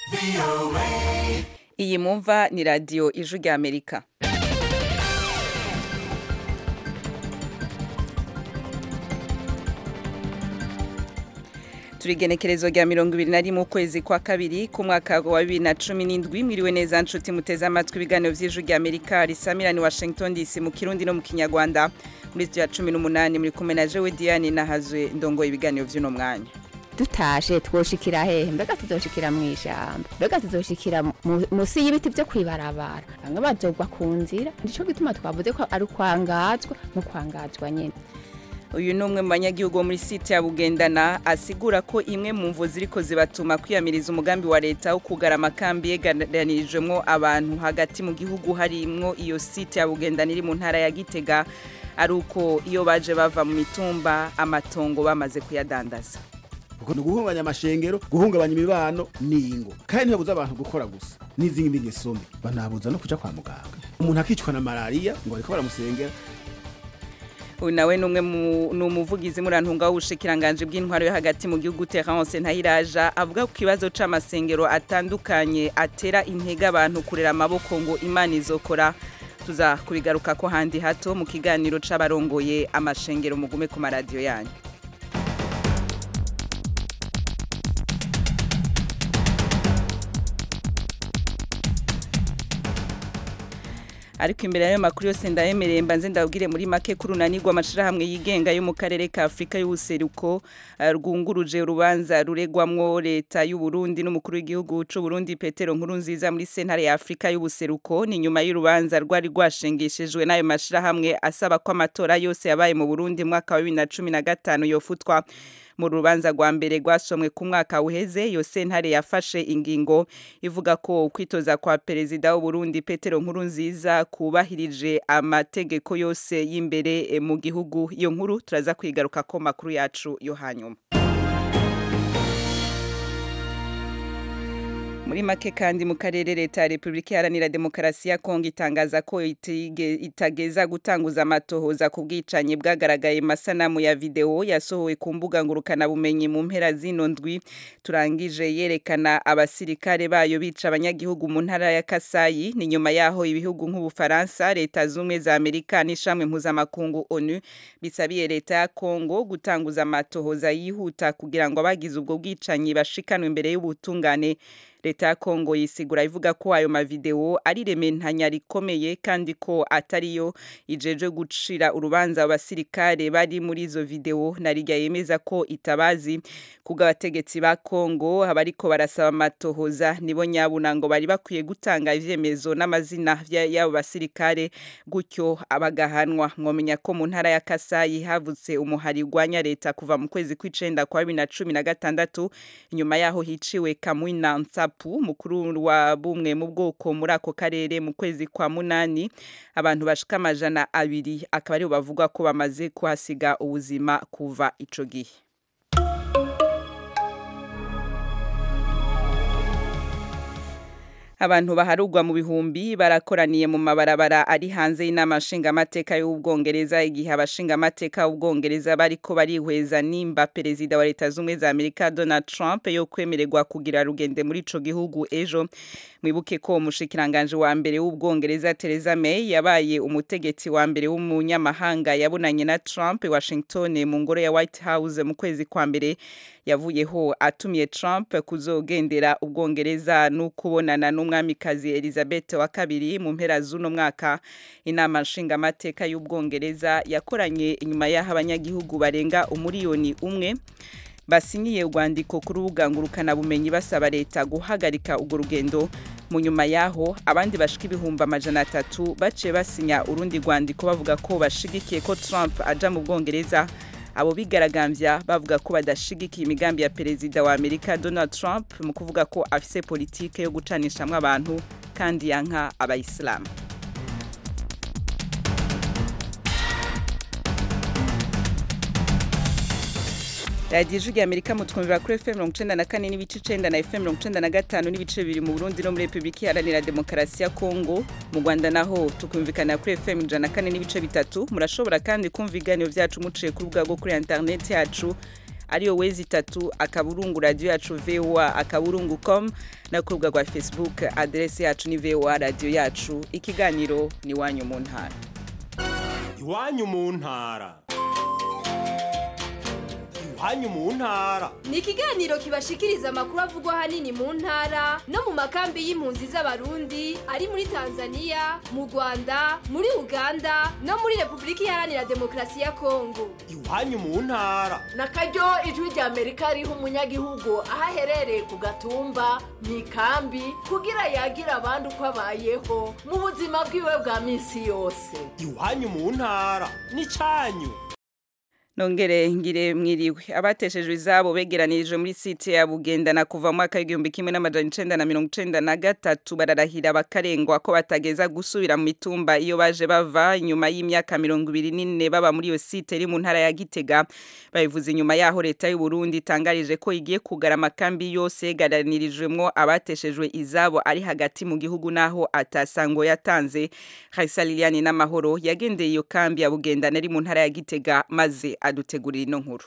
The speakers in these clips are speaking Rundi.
iyi mumva ni radiyo ijwi rya amerika turigenekerezo rya mirongo ibiri na rimwe ukwezi kwa kabiri k'umwaka wa bibiri na cumi n'indwi mwiriwe neza nshuti muteze amatwi ibiganiro by'ijwi rya amerika risamirani washington dc mu kirundi no mu kinyarwanda muri studio ya cumi n'umunani muri kumwe na jewe diane nahazwe ndongoye ibiganiro by'uno mwanya dutashe twoshikira hehe mbega tuzoshikira mu ijambo mbega tuzoshikira mu- musi y'ibiti byo kwibarabara bamwe bazogwa ku nzira nico gituma twavuze ko ari ukwangazwa no kwangazwa nyene uyu ni umwe mu banyagihugu bo muri site ya bugendana asigura ko imwe mu mvu ziriko zibatuma kwiyamiriza umugambi wa leta wo kugara amakambi yeganirijwemo abantu hagati mu gihugu harimwo iyo site ya bugendana iri mu ntara ya gitega ari uko iyo baje bava mu mitumba amatongo bamaze kuyadandaza kuko ni uguhungabanya amashengero guhungabanya imibano n'ingo kandi ntibabuza abantu gukora gusa n'izindi ngeso mbi banabuza no kuja kwa muganga umuntu akicwa na malariya ngo bariko baramusengera uyu nawe ni umwe mu- ni umuvugizi murantunga w'ubushikiranganje bw'intwaro yo hagati mu gihugu Terence Ntahiraja avuga ku kibazo c'amasengero atandukanye atera intege abantu kurera amaboko ngo Imana izokora tuza kubigaruka ko handi hato mu kiganiro c'abarongoye amashengero mugume ku maradiyo yanyu ariko imbere y'ayo makuru yose ndayemereye mbanze ndabwire muri make ko urunanirwa amashirahamwe yigenga yo mu karere ka afurika y'ubuseruko eh, rwunguruje urubanza ruregwamwo leta y'u Burundi n'umukuru w'igihugu c'u Burundi Petero Nkurunziza muri sentare ya afurika y'ubuseruko ni nyuma y'urubanza rwari rwashengeshejwe n'ayo mashirahamwe asaba ko amatora yose yabaye mu Burundi mu mwaka wa bibiri na cumi na gatanu yofutwa mu rubanza rwa mbere rwasomwe ku mwaka uheze iyo sentare yafashe ingingo ivuga ko ukwitoza kwa perezida w'u Burundi Petero Nkurunziza kubahirije amategeko yose y'imbere eh, mu gihugu iyo nkuru turaza kwigaruka ko makuru yacu yo hanyuma muri make kandi mu karere leta ya repubulika iharanira demokarasi ya kongo itangaza ko itige- itageza gutanguza amatohoza ku bwicanyi bwagaragaye mu masanamu ya videwo yasohowe ku mbuga ngurukanabumenyi mu mpera zino ndwi turangije yerekana abasirikare bayo bica abanyagihugu mu ntara ya kasayi ni nyuma yaho ibihugu nk'ubufaransa leta z'ubumwe za amerika n'ishamwe mpuzamakungu onu bisabiye leta ya kongo gutanguza amatohoza yihuta kugira ngo abagize ubwo bwicanyi bashikanwe imbere y'ubutungane leta ya kongo yisigura ivuga ko ayo mavideo ari rementanya rikomeye kandi ko atariyo ijeje gucira urubanza abasirikare bari muri izo video narirya yemeza ko itabazi kubwo abategetsi ba kongo abariko barasaba amatohoza nibo nyabuna ngo bari bakwiye gutanga ivyemezo n'amazina vya- y'abo basirikare gutyo abagahanwa mwomenya ko mu ntara ya kasayi havutse umuhari urwanya leta kuva mu kwezi kw'icenda kwa bibiri na cumi na gatandatu inyuma yaho hiciwe kamwina nsapu mukuru wa bumwe mu bwoko muri ako karere mu kwezi kwa munani abantu bashika amajana abiri akaba aribo bavuga ko bamaze kuhasiga ubuzima kuva ico gihe abantu baharugwa mu bihumbi barakoraniye mu mabarabara ari hanze y'inama nshingamateka y'ubwongereza igihe abashingamateka b'ubwongereza bariko barihweza nimba perezida wa leta z'ubumwe za amerika donald trump yo kwemererwa kugira rugende muri ico gihugu ejo mwibuke ko umushikiranganje wa mbere w'ubwongereza Theresa May yabaye umutegetsi wa mbere w'umunyamahanga yabonanye na Trump i Washington mu ngoro ya White House mu kwezi kwa mbere yavuyeho atumiye Trump kuzogendera ubwongereza no kubonana n'umwamikazi Elizabeth wa kabiri mu mpera z'uno mwaka inama nshingamateka y'ubwongereza yakoranye inyuma y'aho abanyagihugu barenga umuriyoni umwe basinyiye urwandiko ku rubuga ngurukanabumenyi basaba leta guhagarika urwo rugendo mu nyuma yaho abandi bashika ibihumbi amajana atatu baciye basinya urundi rwandiko bavuga ko bashigikiye ko Trump aja mu Bwongereza abo bigaragambya bavuga ko badashigikiye imigambi ya perezida wa Amerika Donald Trump mu kuvuga ko afise politike yo gucanishamwe abantu kandi yanka abayisilamu radiyo ijwi amerika mutwumvira kuri fm mirongo icenda na kane n'ibice icenda na fm mirongo icenda na gatanu n'ibice bibiri mu burundi no muri repubulika iharanira demokarasi ya kongo mu rwanda naho tukumvikana kuri fm ijana na kane n'ibice bitatu murashobora kandi kumva ibiganiro vyacu muciye ku rubuga rwo kuri interineti yacu ariyo wezi itatu akaburungu radio yacu voa akaburungu com no ku rubuga rwa facebook aderesi yacu ni voa radio yacu ikiganiro ni wanyu mu ntara iwanyu mu ntara iwanyu mu ntara ni ikiganiro kibashikiriza amakuru avugwa ahanini mu ntara no mu makambi y'impunzi z'abarundi ari muri tanzania mu rwanda muri uganda no muri repubulika iharanira demokarasi ya kongo iwanyu mu ntara na karyo ijwi rya amerika riha umunyagihugu aho aherereye ku gatumba mu ikambi kugira yagira abandi uko abayeho mu buzima bwiwe bwa minsi yose iwanyu mu ntara ni cyanyu nongere ngire mwiriwe abateshejwe izabo begeranirije muri site ya bugendana kuva mu mwaka w'igihumbi kimwe n'amajana icenda na mirongo icenda na gatatu bararahira bakarengwa ko batageza gusubira mu mitumba iyo baje bava nyuma y'imyaka mirongo ibiri n'ine baba muri iyo site iri mu ntara ya gitega babivuze inyuma yaho leta y'u Burundi itangarije ko igiye kugara amakambi yose yegaranirijwemwo abateshejwe izabo ari hagati mu gihugu naho atasango yatanze Khaisa Liliane n'amahoro yagendeye iyo kambi ya bugendana iri mu ntara ya gitega maze adutegurira ino nkuru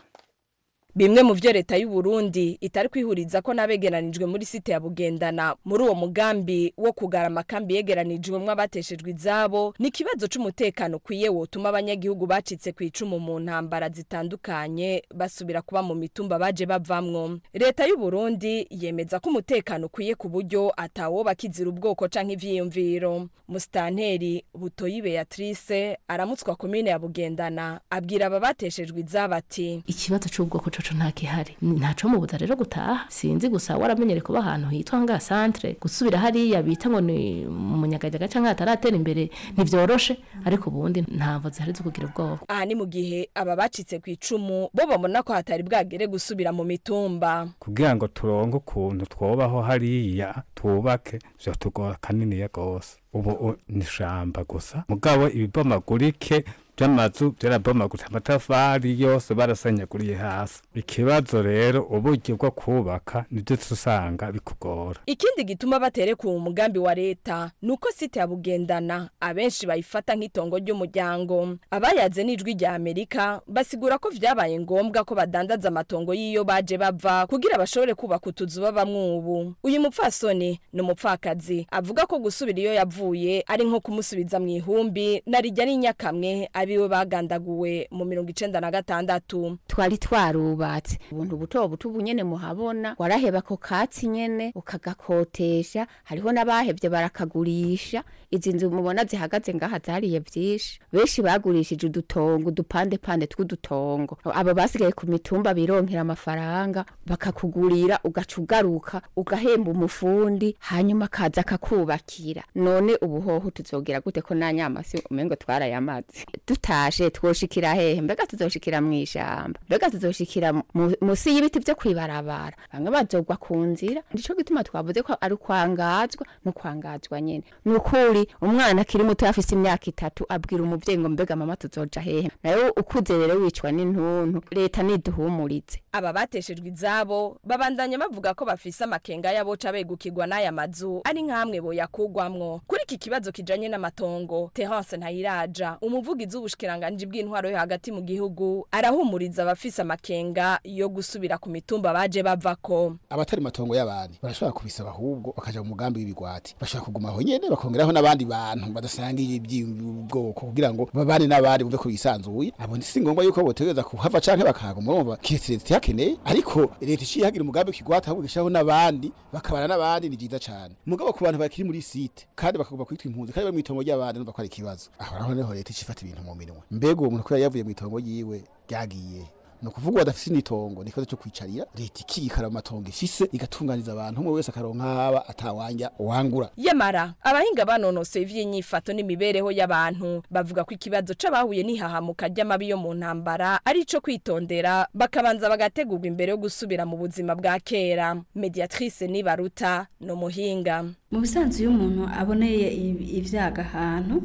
bimwe mu byo leta y'u Burundi itari kwihuriza ko nabegeranijwe muri site ya Bugendana muri uwo mugambi wo kugara amakambi yegeranijwemwo abateshejwe izabo ni ikibazo c'umutekano kwiye wotuma abanyagihugu bacitse ku icumu mu ntambara zitandukanye basubira kuba mu mitumba baje bavamwo leta y'u Burundi yemeza ko umutekano ukwiye ku buryo atawo bakizira ubwoko canke ivyiyumviro mustanteri butoyi Beatrice aramutswa komine ya Bugendana abwira aba bateshejwe izabo ati ikibazo c'ubwoko coco nta gihari ntaco mubuza rero gutaha sinzi gusa waramenyere kuba ahantu hitwa nga centre gusubira hariya bita ngo ni munyagajaga canke hataratera imbere ntivyoroshe ariko ubundi ntamvo zihari zo kugira ubwoba aha ni mu gihe aba bacitse ku icumu bo babona ko hatari bwagere gusubira mu mitumba kugira ngo turonke ukuntu twobaho hariya twubake vyotugora kaniniya gose ubu ni ishamba gusa mugabo ibibomagurike by'amazu byarabomaguritse amatafari yose barasenyaguriye hasi ikibazo rero uburyo bwo kubaka nibyo usanga bikugora ikindi gituma batereka uwo mugambi wa leta ni uko site ya bugendana abenshi bayifata nk'itongo ry'umuryango abayaze n'ijwi rya amerika basigura ko vyabaye ngombwa ko badandaza amatongo y'iyo baje bava kugira bashobore kubaka utuzu babamwo ubu uyu mupfasoni ni umupfakazi avuga ko gusubira iyo yavuye ari nko kumusubiza mu ihumbi na rijya n'inyakamwe abiwe bagandaguwe mu mirongo icenda na gatandatu twari twarubatse ubuntu buto buto ubu nyene muhabona waraheba ako katsi nyene ukagakotesha hariho n'abahevye barakagurisha izi nzu mubona zihagaze ngaha zariye vyinshi benshi bagurishije udutongo udupande pande tw'udutongo abo basigaye ku mitumba bironkera amafaranga bakakugurira ugaca ugaruka ugahemba umufundi hanyuma akaza akakubakira none ubuhoho tuzogera gute ko na nyamasi umengo twarayamaze tutashe twoshikira hehe mbega tuzoshikira mw'ishamba mbega tuzoshikira mu- musi y'ibiti vyo kwibarabara bamwe bazogwa ku nzira ndico gituma twavuze ko ari kwangazwa no kwangazwa nyene nukuri umwana akiri muto afise imyaka itatu abwira umuvyeyi ngo mbega mama tuzoja hehe nayo ukuze rero wicwa n'intuntu leta niduhumurize aba bateshejwe izabo babandanya bavuga ko bafise amakenga y'aboca begukirwa n'aya mazu ari nk'amwe boyakugwamwo kuri iki kibazo kijanye n'amatongo Terence Ntayiraja umuvugizi w'ubushikiranganji bw'intwaro yo hagati mu gihugu arahumuriza abafise amakenga yo gusubira ku mitumba baje bavako abatari matongo y'abandi barashobora kubisaba ahubwo bakaja mu mugambi w'ibigwati bashobora kuguma aho nyene bakongeraho n'abandi bantu badasangiye iby'ubwoko kugira ngo babane n'abandi bumve ko bisanzuye abo si ngombwa yuko botegereza kuhava canke bakahaguma bumva kiretse leta ihakeneye ariko leta iciye ihagira umugambi w'ikigwati ahubwo igashyiraho n'abandi bakabana n'abandi ni vyiza cane mugabo ku bantu bakiri muri site kandi bakaguma kwitwa impunzi kandi bari mw'itongo ry'abandi numva ko ari ikibazo aho naho niho leta icifata ibintu mu minwe mbega uwo muntu kubera yavuye mw'itongo ryiwe ryagiye ni ukuvuga badafise n'itongo ni ikibazo cyo kwicarira leta ikikara mu matongo ifise igatunganiza abantu umwe wese akaronka haba atawanja wangura yamara abahinga banonosoye ivy'inyifato n'imibereho y'abantu bavuga ko ikibazo c'abahuye n'ihahamuka ry'amabi yo mu ntambara ari ico kwitondera bakabanza bagategurwa imbere yo gusubira mu buzima bwa kera mediatrice nibaruta no muhinga mu bisanzwe iyo umuntu aboneye ibi- ivyaga ahantu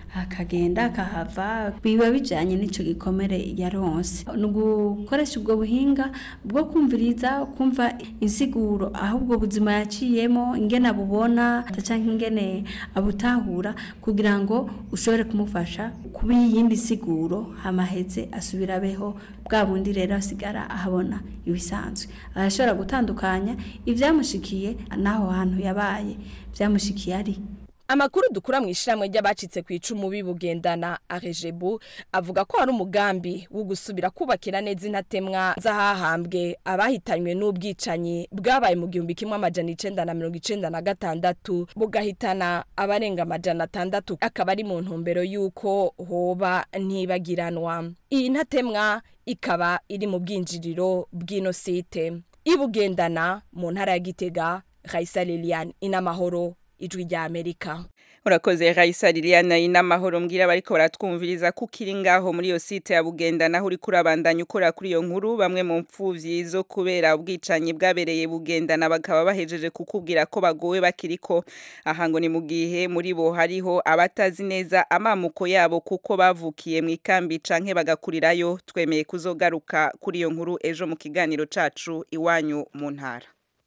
akagenda akahava biba bijanye n'ico gikomere yaronse ni ugukoresha ubwo buhinga bwo kumviriza kumva insiguro aho ubwo buzima yaciyemo ingene abubona canke ingene abutahura kugira ngo ushobore kumufasha kuba iyindi siguro hamaheze asubira abeho bwa bundi rero asigara ahabona ibisanzwe arashobora gutandukanya ibyamushikiye n'aho hantu yabaye byamushikiye ari Amakuru dukura mu ishyirahamwe ry'abacitse ku icumu bibugendana arejebu avuga ko hari umugambi wo gusubira kubakira neza intatemwa z'ahahambwe abahitanywe n'ubwicanyi bwabaye mu gihumbi kimwe amajana icenda na mirongo icenda na gatandatu bugahitana abarenga amajana atandatu akaba ari mu ntumbero y'uko hoba ntibagiranwa iyi ntatemwa ikaba iri mu bwinjiriro bw'ino site ibugendana mu ntara ya gitega Raisa Liliane inamahoro ijwi rya Amerika urakoze Raisa Liliana inamahoro mbwira bariko baratwumviriza ko ukiri ngaho muri iyo site ya Bugenda naho uri kurabandanya ukora kuri iyo nkuru bamwe mu mpfuvyi zo kubera ubwicanyi bwabereye Bugendana bakaba bahejeje kukubwira ko bagowe bakiriko aha ngo ni mu gihe muri bo hariho abatazi neza amamuko yabo kuko bavukiye mu ikambi canke bagakurirayo twemeye kuzogaruka kuri iyo nkuru ejo mu kiganiro cacu iwanyu mu ntara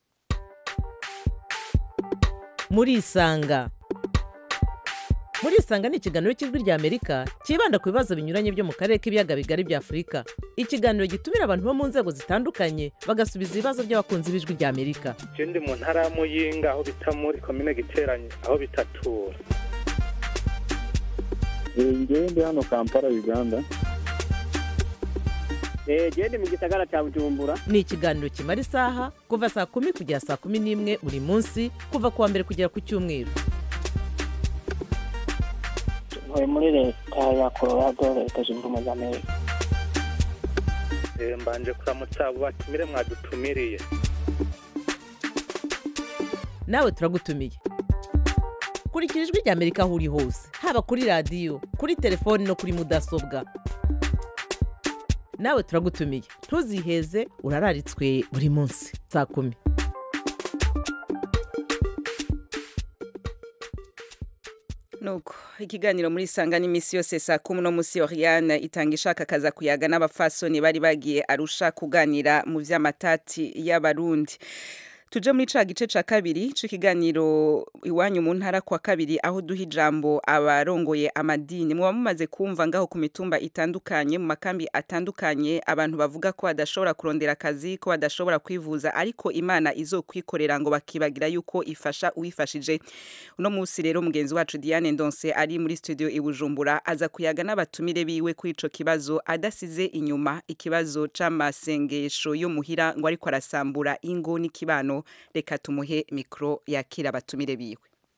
murisanga murisanga ni ikiganiro cy'ijwi rya amerika cyibanda ku bibazo binyuranye byo mu karere k'ibiyaga bigari bya afurika ikiganiro gitumira abantu bo mu nzego zitandukanye bagasubiza ibibazo by'abakunzi b'ijwi rya amerika je ndi mu ntara ya muyinga aho bita muri komine giteranye aho bitatura ngewe ndi hano kampala uganda genda mu gisagara cya bujumbura ni ikiganiro kimara isaha kuva saa kumi kugera saa kumi n'imwe buri munsi kuva ku wa mbere kugera ku cyumweru ntuye muri leta ya colorado leta zunze ubumwe za amerika Eh, mbanje kuramutsa abo batumire mwadutumiriye nawe turagutumiye kurikira ijwi rya amerika aho uri hose haba kuri radiyo kuri telefoni no kuri mudasobwa nawe turagutumiye ntuziheze urararitswe buri munsi saa kumi nuko ikiganiro muri sanga n'imisi yose saa kumi no musi Oriane itanga ishaka kaza kuyaga n'abafasoni bari bagiye arusha kuganira mu vy'amatati y'abarundi tuje muri ca gice ca kabiri c'ikiganiro iwanyu mu ntara kwa kabiri aho duha ijambo abarongoye amadini muba mumaze kumva ngaho ku mitumba itandukanye mu makambi atandukanye abantu bavuga ko badashobora kurondera akazi ko badashobora kwivuza ariko imana izokwikorera ngo bakibagira yuko ifasha uwifashije uno munsi rero mugenzi wacu Diane Ndonse ari muri studio i Bujumbura aza kuyaga n'abatumire biwe kuri ico kibazo adasize inyuma ikibazo c'amasengesho yo muhira ngo ariko arasambura ingo n'ikibano reka tumuhe mikro yakira abatumire biwe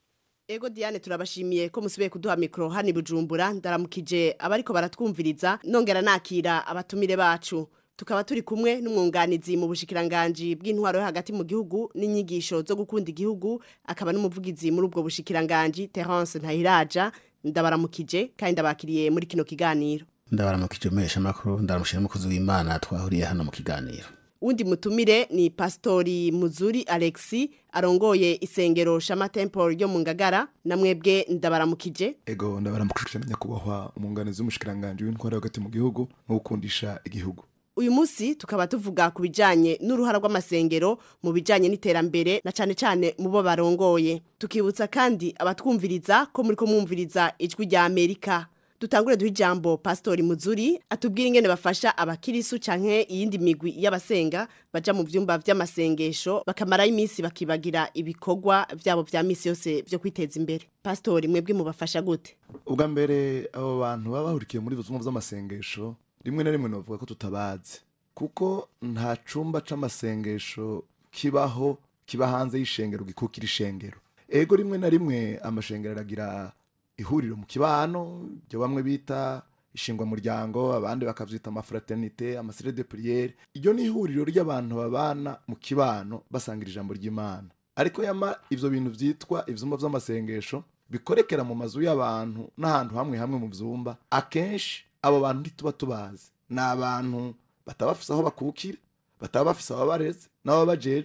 Ego Diane turabashimiye ko musibe kuduha mikro hani Bujumbura ndaramukije abariko baratwumviriza nongera nakira abatumire bacu tukaba turi kumwe n'umwunganizi mu bushikiranganje bw'intwaro yo hagati mu gihugu n'inyigisho zo gukunda igihugu akaba n'umuvugizi muri ubwo bushikiranganje Terence Ntahiraja ndabaramukije kandi ndabakiriye muri kino kiganiro ndabaramukije mesha makuru ndaramushira umukozi w'Imana twahuriye hano mu kiganiro Undi mutumire ni Pastori Muzuri Alexi arongoye isengero Shama Temple ryo mu Ngagara namwebwe ndabaramukije ego ndabaramukije nyakubahwa umunganizi w'umushikiranganje w'intwara hagati mu gihugu no gukundisha igihugu uyu munsi tukaba tuvuga ku bijanye n'uruhara rw'amasengero mu bijanye n'iterambere na cane cane mu bo barongoye tukibutsa kandi abatwumviriza ko muri ko mwumviriza ijwi rya Amerika dutangure duha ijambo pastori muzuri atubwira ingene bafasha abakirisu canke iyindi migwi y'abasenga baja mu vyumba vy'amasengesho bakamarayo iminsi bakibagira ibikorwa vyabo vya misi yose vyo kwiteza imbere pastori mwebwe mubafasha gute ubwa mbere abo bantu baba bahurikiye muri buzumwa vy'amasengesho rimwe na rimwe novuga ko tutabazi kuko nta cumba c'amasengesho kibaho kiba hanze y'ishengero gikukira ishengero ego rimwe na rimwe amashengero aragira ihuriro mu kibano ibyo bamwe bita ishingwa muryango abandi bakavyita amafraternite amasire de priere iryo ni ihuriro ry'abantu babana mu kibano basangira ijambo ry'imana ariko yama ivyo bintu vyitwa ivyumba vy'amasengesho bikorekera mu mazu y'abantu n'ahantu hamwe hamwe mu vyumba akenshi abo bantu ntituba tubazi ni abantu bataba bafise aho bakukira bataba bafise ababareze n'ababajejwe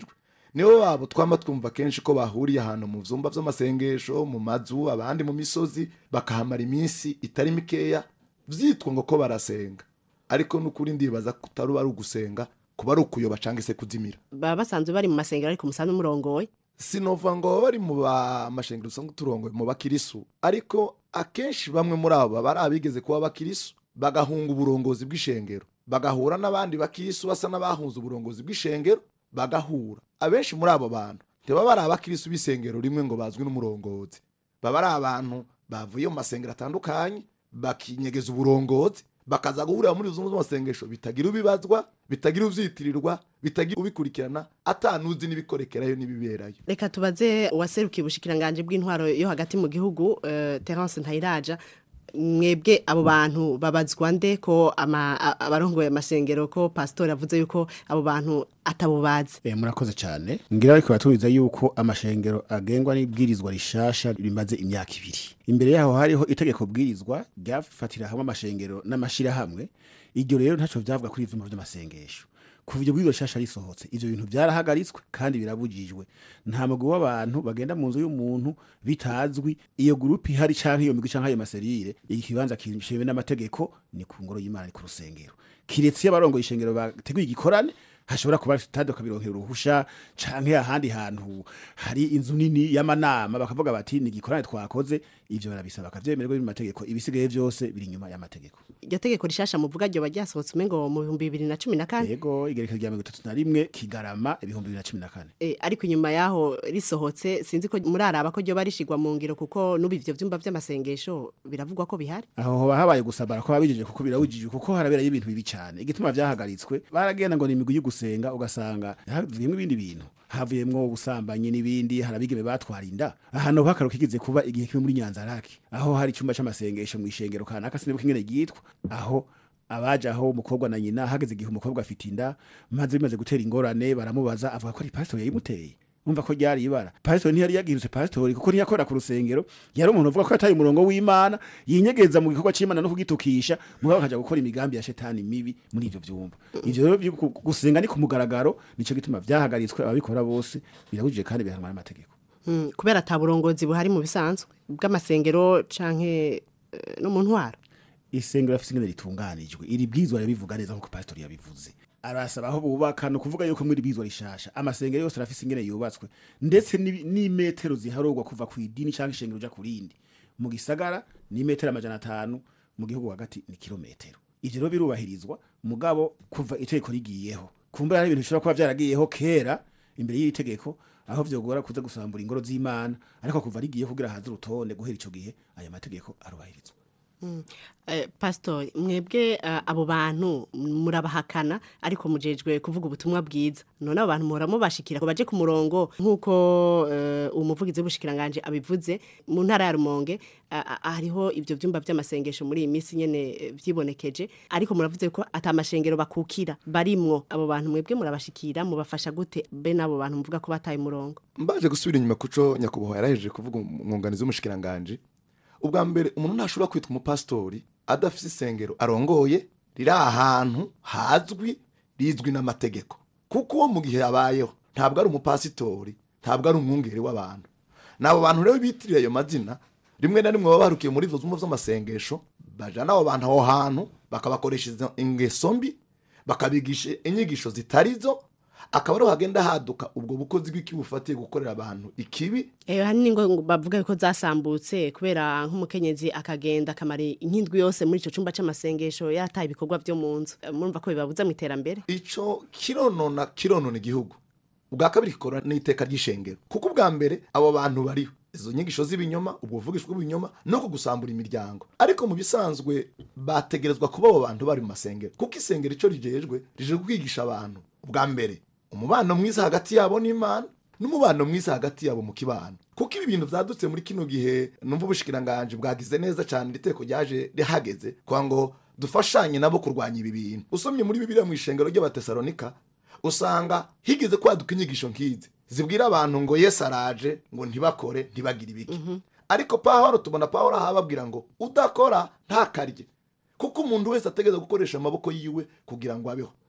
nibo babo twama twumva kenshi ko bahuriye ahantu mu vyumba vy'amasengesho mu mazu abandi mu misozi bakahamara iminsi itari mikeya vyitwa ngo ko barasenga ariko n'ukuri ndibaza kutaruba ari ugusenga kuba ari ukuyoba canke se kuzimira baba basanzwe bari mu masengero ariko umusanzu umurongoye sinova ngo baba bari mu bamashengero usanga turongoye mu bakirisu ariko akenshi bamwe muri abo baba ari abigeze kuba abakirisu bagahunga uburongozi bw'ishengero bagahura n'abandi bakirisu basa n'abahunze uburongozi bw'ishengero bagahura abenshi muri abo bantu ntibaba ari abakirisu b'isengero rimwe ngo bazwi n'umurongozi baba ari abantu bavuye mu masengero atandukanye bakinyegeza uburongozi bakaza guhurira muri izo z'amasengesho bitagira ubibazwa bitagira uvyitirirwa bitagira ubikurikirana atanuzi n'ibikorekerayo n'ibiberayo reka tubaze uwaserukiye ubushikiranganje bw'intwaro yo hagati mu gihugu uh, Terence Ntayiraja mwebwe abo bantu babazwa nde ko ama- a- abarongoye amasengero ko pastor avuze yuko abo bantu atabubazi Eh, murakoze cyane ngira ariko baturiza yuko amashengero agengwa n'ibwirizwa rishasha rimaze imyaka ibiri imbere yaho hariho itegeko bwirizwa ryafatira hamwe amashengero n'amashirahamwe iryo rero ntaco vyavuga kuri ivyumba vy'amasengesho kuva iryo bwirizwa rishasha risohotse ivyo bintu vyarahagaritswe kandi birabujijwe nta mugwi w'abantu bagenda mu nzu y'umuntu bitazwi iyo gurupe ihari canke iyo migwi canke ayo maserire ikibanza kishewe n'amategeko ni ku ngoro y'imana ni ku rusengero kiretse iyo abarongoye ishengero bateguye igikorane hashobora kuba sitade ukabironkera uruhusha canke ahandi hantu hari inzu nini y'amanama bakavuga bati ni igikorane twakoze ivyo barabisaba bakavyemererwa biri mu mategeko ibisigaye vyose biri inyuma y'amategeko iryo tegeko rishasha muvuga ryo baryasohotse umengo mu bihumbi bibiri na cumi na kane yego igereka rya mirongo itatu na rimwe kigarama ibihumbi bibiri na cumi na kane Eh, ariko inyuma yaho risohotse sinzi ko muraraba ko ryo barishigwa mu ngiro kuko n'ubu ivyo vyumba vy'amasengesho biravugwa ko bihari aho hoba habaye gusabara ko babijije kuko birawujije kuko haraberayo ibintu bibi cyane igituma vyahagaritswe baragenda ngo ni imigwi yo gusenga ugasanga havuyemo ibindi bintu havuyemwo ubusambanyi n'ibindi harabigeme batwara inda ahantu hakaro kigeze kuba igihe kimwe muri nyanzaraki aho hari icyumba c'amasengesho mu ishengero kanaka sinibuka ingene ryitwa aho abaje aho umukobwa na nyina hageze igihe umukobwa afite inda maze bimaze gutera ingorane baramubaza avuga ko ari pastor yayimuteye umva ko ryari ibara pastor ntiyari yagirutse pastor kuko ntiyakora ku rusengero yari umuntu uvuga ko yataye umurongo w'imana yinyegeza mu gikorwa c'imana no kugitukisha mugabo akaja gukora imigambi ya shetani mibi muri ivyo vyumba ivyo rero vyo gu- gusenga ni ku mugaragaro nico gituma vyahagaritswe ababikora bose birabujije kandi bihanwa n'amategeko Mm, kubera ata burongozi buhari mu bisanzwe bw'amasengero canke eh, no mu ntwaro isengero afise ingene ritunganijwe iri bwizwa ribivuga neza nkuko pastor yabivuze arasaba aho bubaka no kuvuga yuko muri bwizwa rishasha amasengero yose arafise ingene yubatswe ndetse n'ibi- n'imetero ziharurwa kuva ku idini canke ishengero uja ku rindi mu gisagara ni metero amajana atanu mu gihugu hagati ni kilometero ivyo rero birubahirizwa mugabo kuva itegeko rigiyeho kumbura hari ibintu bishobora kuba vyaragiyeho kera imbere y'iri tegeko aho vyogora kuza gusambura ingoro z'imana ariko kuva rigiyeho kugira haze urutonde guhera ico gihe aya mategeko arubahirizwa Mm. Eh, pastor mwebwe eh, abo bantu murabahakana ariko mujejwe kuvuga ubutumwa bwiza none abo bantu muhora mubashikira ko baje ku murongo nk'uko eh, umuvugizi w'ubushikiranganje abivuze mu ntara ya rumonge ah, ah, hariho ibyo vyumba vy'amasengesho muri iyi minsi nyene eh, vyibonekeje ariko muravuze ko ata mashengero bakukira barimwo abo bantu mwebwe murabashikira mubafasha gute be n'abo bantu muvuga ko bataye umurongo mbaje gusubira inyuma kuco nyakubahwa yarahejeje kuvuga umwunganizi w'umushikiranganje ubwa mbere umuntu ntashobora kwitwa umupasitori adafise isengero arongoye riri ahantu hazwi rizwi n'amategeko kuko uwo mu gihe abayeho ntabwo ari umupasitori ntabwo ari umwungeri w'abantu n'abo bantu rero bitirira ayo mazina rimwe na rimwe baba barukiye muri izo zumba z'amasengesho bajana abo bantu aho hantu bakabakoresha izo ingeso mbi bakabigisha inyigisho zitari zo akaba ariho hagenda haduka ubwo bukozi bw'ikibi bufatiye gukorera abantu ikibi Eh hanini ngo bavuga ko zasambutse kubera nk'umukenyezi akagenda akamara inkindwi yose muri ico cumba c'amasengesho yataye ibikorwa vyo mu nzu Eh, murumva ko bibabuza mu iterambere ico kironona kironona igihugu ubwa kabiri kikora n'iteka ry'ishengero kuko ubwa mbere abo bantu bariho izo nyigisho z'ibinyoma ubwo buvugishwa bw'ibinyoma no kugusambura imiryango ariko mu bisanzwe bategerezwa kuba abo bantu bari mu masengero kuko isengero ico rijejwe rije kwigisha abantu ubwa mbere umubano mwiza hagati yabo n'imana n'umubano mwiza hagati yabo mu kibano kuko ibi bintu vyadutse muri kino gihe numva ubushikiranganje bwagize neza cyane iri teko ryaje rihageze kwa ngo dufashanye nabo kurwanya ibi bintu usomye muri bibiliya mu ishengero ry'abatesalonika usanga higeze kwaduka inyigisho nk'izi zibwira abantu ngo yesu araje ngo ntibakore ntibagire ibiki ariko pawulo tubona pawulo aho ababwira ngo udakora ntakarye kuko umuntu wese ategereza gukoresha amaboko yiwe kugira ngo abeho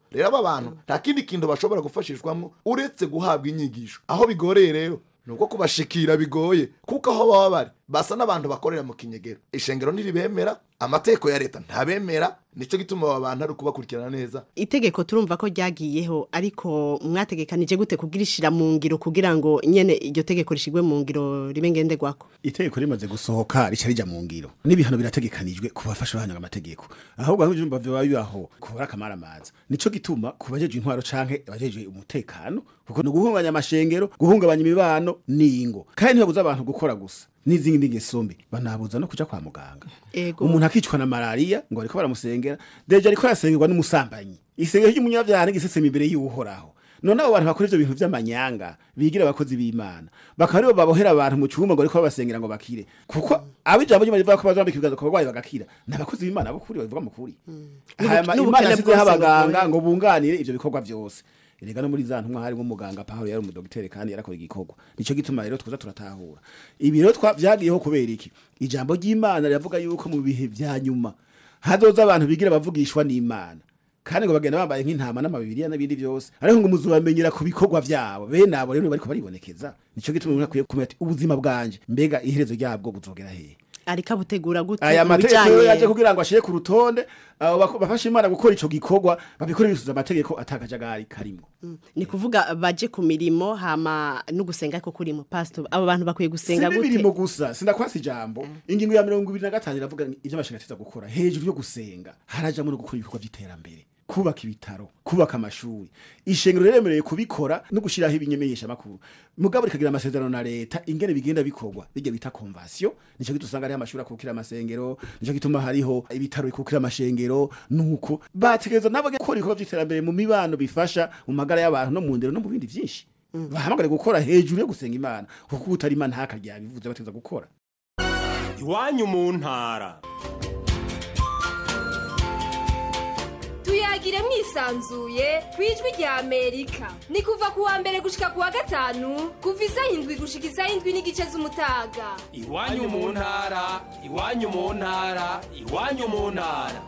rero aba bantu nta kindi kintu bashobora gufashishwamo uretse guhabwa inyigisho aho bigoreye rero ni ubwo kubashikira bigoye kuko aho baba bari basa n'abantu bakorera mu kinyegero ishengero ntiribemera amategeko ya leta ntabemera nicyo gituma aba bantu ari ukubakurikirana neza itegeko turumva ko ryagiyeho ariko mwategekanije gute kugira ishira mu ngiro kugira ngo nyene iryo tegeko rishigwe mu ngiro ribe ngenderwako itegeko rimaze gusohoka rica rija mu ngiro n'ibihano birategekanijwe ku bafasha bahanyanga amategeko ahubwo aho ivyumba vyoba bibaho kubura akamara amaza nico gituma ku bajejwe intwaro canke abajejwe umutekano kuko ni uguhungabanya amashengero guhungabanya imibano n'ingo kandi ntibabuza abantu gukora gusa n'izindi ngeso mbi banabuza no kuja kwa muganga Ego. umuntu akicwa na malaria ngo ariko baramusengera deje ariko arasengerwa n'umusambanyi isengero ry'umunyabyaha n'igiseseme imbere y'uhoraho none abo bantu bakora ivyo bintu vy'amanyanga bigira abakozi b'imana bakaba aribo babohera abantu mu cyumba ngo ariko babasengera ngo bakire kuko abo ijambo ry'imana rivuga ko bazambika ibiganza ku barwayi bagakira ni abakozi b'imana b'ukuri babivuga mu kuri hanyuma n'ubukene imana yashyizeho bwose abaganga bugoye. ngo bunganire ivyo bikorwa vyose erega no muri za ntumwa harimo umuganga Pawulo yari umudogiteri kandi yarakora igikorwa nico gituma rero twiza turatahura ibi rero twa- vyagiyeho kubera iki ijambo ry'imana riravuga yuko mu bihe vya nyuma hazoza abantu bigira bavugishwa n'imana kandi ngo bagenda bambaye nk'intama n'amabibiriya n'ibindi byose ariko ngo muzubamenyera ku bikorwa vyabo bene abo rero bariko baribonekeza nico gituma umuntu akwiye kumenya ati ubuzima bwanje mbega iherezo ryabwo buzogera hehe ariko abutegura gute aya mu mategeko rero yaje bijanye kugira ngo ashire ku rutonde abo bako- bafasha imana gukora ico gikorwa babikore bisuza amategeko atakajagari karimo ni kuvuga baje ku mirimo hama no gusenga ariko kurimo pastor abo bantu bakwiye gusenga gute sinibirimo gusa sindakwasa ijambo ingingo ya mirongo ibiri na gatanu iravuga ivyo amashinga ateza gukora hejuru yo gusenga harajamwo no gukora ibikorwa vy'iterambere kubaka ibitaro kubaka amashuri ishengero riremereye kubikora no gushiraho ibimenyesha makuru mugabo rikagira amasezerano na leta ingene bigenda bikorwa bijya bita convention nico gituma usanga hariho amashuri akukira amasengero nico gituma hariho ibitaro bikukira amashengero nuko bategereza nabo gukora ibikorwa vy'iterambere mu mibano bifasha mu magara y'abantu no mu ndero no mu bindi vyinshi bahamagare gukora hejuru yo gusenga imana kuko utari imana hakarya bivuze bategereza gukora iwanyu mu ntara tuyagire mwisanzuye ku ijwi rya amerika ni kuva ku wa mbere gushika ku wa gatanu kuva isaha indwi gushika isaha indwi n'igice z'umutaga iwanyu mu ntara iwanyu mu ntara iwanyu mu ntara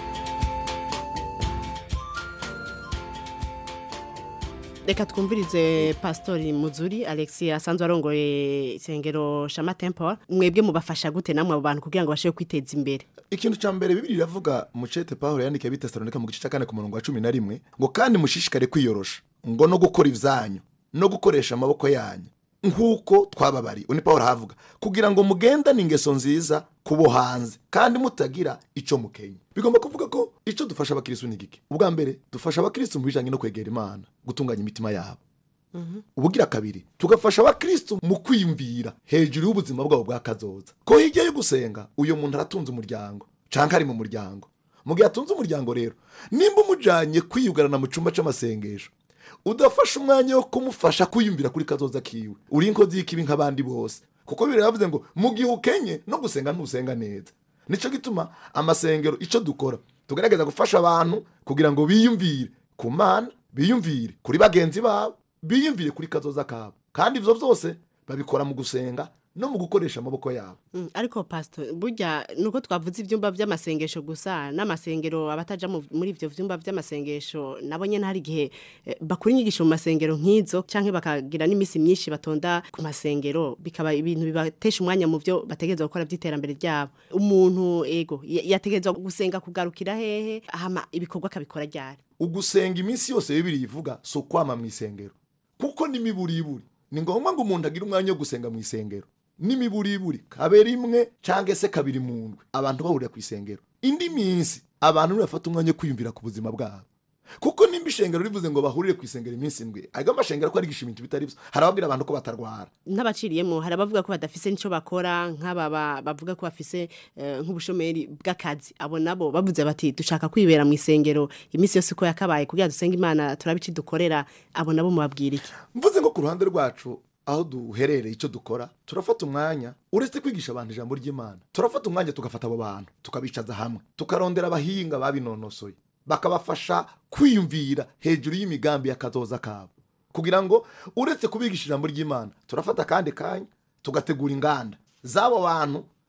reka twumvirize pastori muzuri alexi asanzwe arongoye isengero shama temple mwebwe mubafasha gute namwe abo bantu kugira ngo bashobore kwiteza imbere ikintu cya mbere bibiri iravuga mucete pawulo yandikiye bitesalonika mu gice cya kane ku murongo wa cumi na rimwe ngo kandi mushishikare kwiyorosha ngo no gukora ibyanyu no gukoresha amaboko yanyu nk'uko twababariye undi pawulo ahavuga kugira ngo mugendane ingeso nziza kubo hanze kandi mutagira icyo mukenya bigomba kuvuga ko icyo dufasha abakirisitu ni gike ubwa mbere dufasha abakirisitu mu bijyanye no kwegera imana gutunganya imitima yabo ubugira kabiri tugafasha abakristo mu kwiyumvira hejuru y'ubuzima bwabo bwa kazoza ko hirya yo gusenga uyu muntu aratunze umuryango canke ari mu muryango mu gihe atunze umuryango rero nimba umujanye kwiyugarana mu cumba c'amasengesho udafasha umwanya wo kumufasha kwiyumvira kuri kazoza kiwe uri inkozi y'ikibi nk'abandi bose kuko bibiri yavuze ngo mu gihe ukenye no gusenga ntusenga neza nico gituma amasengero ico dukora tugerageza gufasha abantu kugira ngo biyumvire ku mana biyumvire kuri bagenzi babo biyumvire kuri kazoza kabo kandi ivyo vyose babikora mu gusenga no mu gukoresha amaboko yabo Mm, ariko pastor burya nuko twavuze ivyumba vy'amasengesho gusa n'amasengero abataja mu- muri ivyo vyumba vy'amasengesho nabo nyene hari igihe eh, bakura inyigisho mu masengero nk'izo canke bakagira n'imisi myinshi batonda ku masengero bikaba ibintu bibatesha umwanya mu vyo bategerezwa gukora vy'iterambere ryabo umuntu ego ya- yategerezwa gusenga kugarukira hehe hama ibikorwa akabikora ryari ugusenga iminsi yose bibiri ivuga si ukwama mu isengero kuko n'imiburiburi ni ngombwa ngo umuntu agire umwanya wo gusenga mu isengero n'imiburiburi kabe rimwe cyangwa se kabiri mu ndwi abantu bahurira ku isengero indi minsi abantu ntibafata umwanya wo kwiyumvira ku buzima bwabo kuko nimba ishengero rivuze ngo bahurire ku isengero iminsi indwi ariko amashengero ko arigisha ibintu bitari byo harababwira abantu ko batarwara n'abaciriyemo hari abavuga ko badafise nico bakora nk'aba ba- bavuga ko bafise eh, nk'ubushomeri bw'akazi abo nabo bavuze bati dushaka kwibera mu isengero iminsi yose uko yakabaye kugira dusenge imana turabe ici dukorera abo nabo mubabwira iki mvuze ngo ku ruhande rwacu aho duherereye icyo dukora turafata umwanya uretse kwigisha abantu ijambo ry'imana turafata umwanya tugafata abo bantu tukabicaza hamwe tukarondera abahinga babinonosoye bakabafasha kwiyumvira hejuru y'imigambi y'akazoza kabo kugira ngo uretse kubigisha ijambo ry'imana turafata akandi kanya tugategura inganda z'abo bantu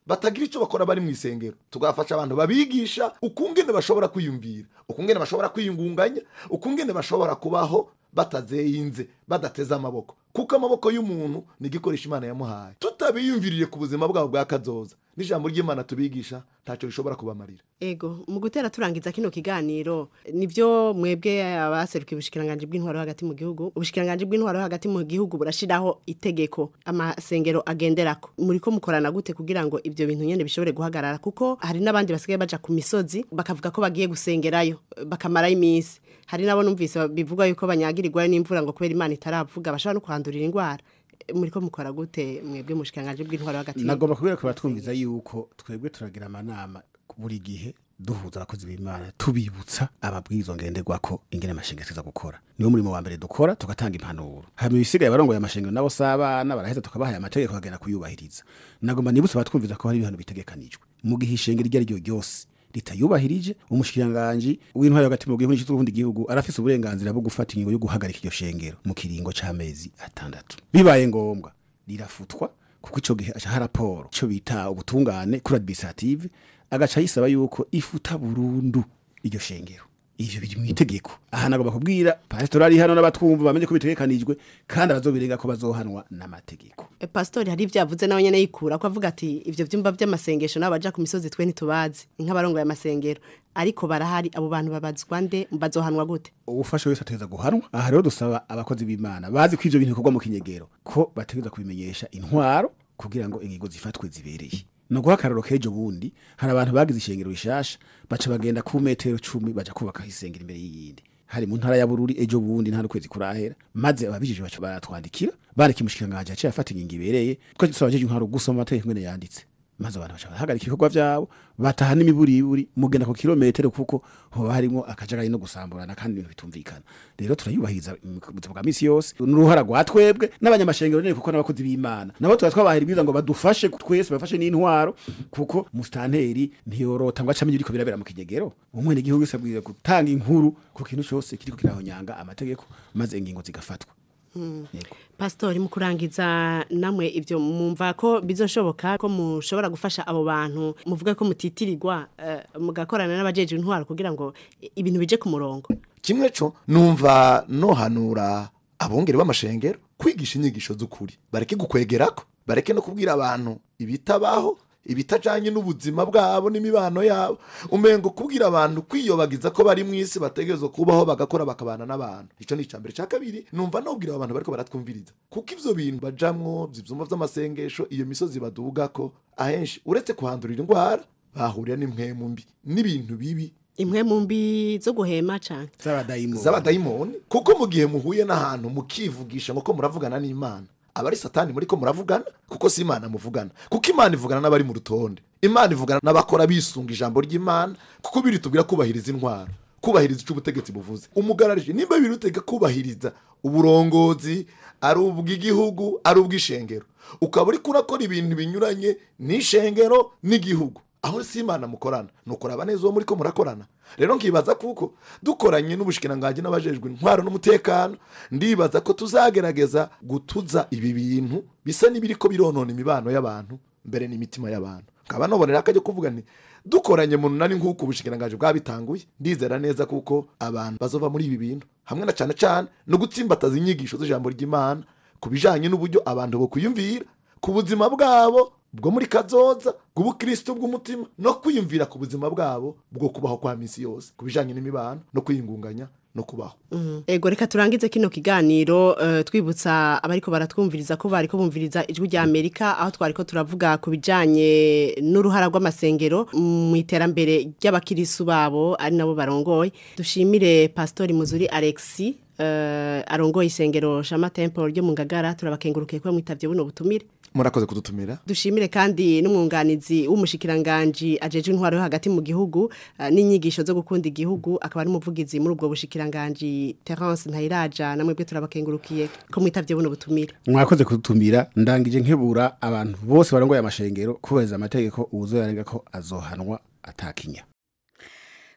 batagira icyo bakora bari mu isengero tugafasha abantu babigisha ukungene bashobora kwiyumvira ukungene bashobora kwiyungunganya ukungene bashobora kubaho batazeyinze badateze amaboko kuko amaboko y'umuntu ni igikoresho imana yamuhaye tutabiyumviriye ku buzima bwabo bwa kazoza n'ijambo ry'imana tubigisha ntacyo rishobora kubamarira ego mu gutera turangiza kino kiganiro nibyo mwebwe abaserukiye ubushikiranganje bw'intwaro hagati mu gihugu ubushikiranganje bw'intwaro hagati mu gihugu burashiraho itegeko amasengero agenderako muri ko mukorana gute kugira ngo ibyo bintu nyene bishobore guhagarara kuko hari n'abandi basigaye baja ku misozi bakavuga ko bagiye gusengerayo bakamarayo iminsi hari nabo numvise bivuga yuko banyagirirwa n'imvura ngo kubera imana itaravuga bashobora no kuhandurira indwara muri ko mukora gute mwebwe mushikiranganje bw'intwaro hagati mu nagomba kubwira ko batwumviza yuko twebwe turagira amanama buri gihe duhuza abakozi b'imana tubibutsa amabwiriza ngenderwa ko ingene amashengero tuza gukora niwo murimo wa mbere dukora tugatanga impanuro hanyuma ibisigaye barongoye amashengero nabo s'abana baraheza tukabahaye amategeko bakagenda kuyubahiriza nagomba nibutsa abatwumviza ko hari ibihano bitegekanijwe mu gihe ishengero iryo ari ryo ryose ritayubahirije umushikiranganji w'intwari hagati mu gihugu n'ubundi gihugu arafise uburenganzira bwo gufata ingingo yo guhagarika iryo shengero mu kiringo c'amezi atandatu bibaye ngombwa rirafutwa kuko ico gihe aca raporo ico bita ubutungane kuri administrative agaca yisaba yuko ifuta burundu iryo shengero ivyo biri mu itegeko aha nagomba kubwira pastor ari hano n'abatwumva bamenye ko bitegekanijwe kandi abazobirenga ko bazohanwa n'amategeko E, pastori hari ibyo yavuze nawe nyene yikura ko avuga ati ivyo vyumba vy'amasengesho nabo baja ku misozi twe ntitubazi nk'abarongoye amasengero ariko barahari abo bantu babazwa nde bazohanwa gute ubufasha wese ategeza guhanwa aha rero dusaba abakozi b'imana bazi ko ivyo bintu bikorwa mu kinyegero ko bategeza kubimenyesha intwaro kugira ngo ingingo zifatwe zibereye no guha akararo k'ejo bundi hari abantu bagize ishengero rishasha baca bagenda ku metero cumi baja kubaka isengero imbere y'iyindi hari mu ntara ya bururi ejo bundi nta n'ukwezi kurahera maze ababijije baca baratwandikira bareka imushikiranganje yaciye afata ingingo ibereye twari dusaba jeje intwaro gusoma amategeko ngene yanditse maze abantu baca barahagarika ibikorwa vyabo bataha n'imiburiburi mugenda ku kilometero kuko hoba harimo akajagari no gusamburana kandi ibintu bitumvikana rero turayubahiriza mu buzima bwa misi yose n'uruhara rwa twebwe n'abanyamashengero nyene kuko n'abakozi b'imana nabo tuba twabahera ibwiza ngo badufashe twese bafashe n'intwaro kuko musitanteri ntiyorota ngo acamenye iriko birabera mu kinyegero umwene igihugu wese abwiriza gutanga inkuru ku kintu cose kiriko kirahonyanga amategeko maze ingingo zigafatwa Mm. pastori mu kurangiza namwe ibyo mumva ko bizoshoboka ko mushobora gufasha abo bantu muvuga ko mutitirirwa eh, mugakorana n'abajeje intwaro kugira ngo i- ibintu bije ku murongo kimwe co numva nohanura abongere b'amashengero kwigisha inyigisho z'ukuri bareke gukwegerako bareke no kubwira abantu ibitabaho ibitajanye n'ubuzima bwabo n'imibano yabo umengo kubwira abantu kwiyobagiza ko bari mu isi bategerezwa kubaho bagakora bakabana n'abantu ico ni icambere ca kabiri numva nobwira abantu bariko baratwumviriza kuko ivyo bintu bajamwo vy'ivyumba vy'amasengesho iyo misozi badugako ahenshi uretse kuhandurira indwara bahurira n'impwemu mbi n'ibintu bibi imwe mu mbi zo guhema cane z'abadayimoni z'abadayimoni kuko mu gihe muhuye n'ahantu mukivugisha ngo ko muravugana n'imana aba ari satani muri ko muravugana kuko si imana muvugana kuko imana ivugana n'abari mu rutonde imana ivugana n'abakora bisunga ijambo ry'imana kuko biri tubwira kubahiriza intwaro kubahiriza icyo ubutegetsi buvuze umugararije nimba biri utega kubahiriza uburongozi ari ubw'igihugu ari ubw'ishengero ukaba uri kurakora ibintu binyuranye n'ishengero n'igihugu aho si imana mukorana ni ukuraba neza uwo muri ko murakorana rero nkibaza kuko dukoranye n'ubushikiranganji n'abajejwe intwaro n'umutekano ndibaza ko tuzagerageza gutuza ibi bintu bisa n'ibiri ko bironona imibano y'abantu mbere n'imitima y'abantu nkaba nobonera akajya kuvuga nti dukoranye mu nani nk'uko ubushikiranganji bwabitanguye ndizera neza kuko abantu bazova muri ibi bintu hamwe na cane cane no gutsimbataza inyigisho z'ijambo ry'imana ku bijanye n'uburyo abantu bo kuyumvira ku buzima bwabo bwo muri kazoza bw'ubukristo bw'umutima no kwiyumvira ku buzima bwabo bwo kubaho kwa misi yose ku bijanye n'imibano no kwiyungunganya no kubaho ego reka turangize kino kiganiro eh, twibutsa abariko baratwumviriza ko bariko bumviriza ijwi rya Amerika aho twariko turavuga ku bijanye n'uruhara rw'amasengero mu iterambere ry'abakirisu babo ari nabo barongoye dushimire pastori Muzuri Alexi eh, arongoye isengero Shama Temple ryo mu Ngagara turabakengurukiye ko mwitavye buno butumire murakoze kudutumira dushimire kandi n'umwunganizi w'umushikiranganji ajeje intwaro yo hagati mu gihugu eh, n'inyigisho zo gukunda igihugu akaba ari umuvugizi muri ubwo bushikiranganji Terence Ntayiraja namwe bwe turabakengurukiye ko mwitavye buno butumire mwakoze kudutumira ndangije nkebura abantu bose barongoye amashengero kubahiriza amategeko uwuzoyarenga ko azohanwa atakinya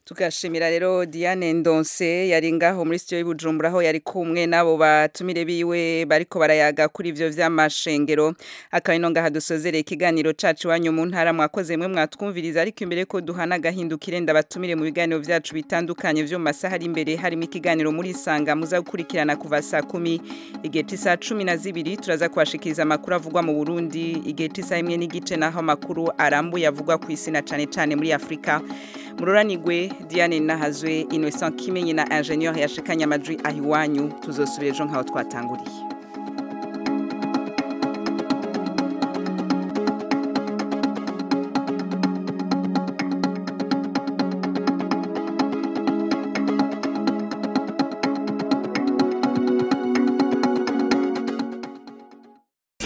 tugashimira rero Diane Ndonse yari ngaho muri studio y'Ibujumbura aho yari kumwe nabo batumire biwe bariko barayaga kuri ivyo vy'amashengero akaba ino ngaha dusozereye ikiganiro cacu wanyu mu ntara mwakoze mwe mwatwumviriza ariko imbere ko duhana agahindukire ndabatumire mu biganiro vyacu bitandukanye vyo mu masaha ari imbere harimo ikiganiro muri sanga muza gukurikirana kuva saa kumi igihe c'isaha cumi na zibiri turaza kubashikiriza amakuru avugwa mu Burundi igihe c'isaha imwe n'igice naho amakuru arambuye avugwa ku isi na cane cane muri Afrika mururanigwe Diane Nahazwe Innocent Kimenyi na ingénieur yashikanye amajwi ahiwanyu tuzosubira ejo nkaho twatanguriye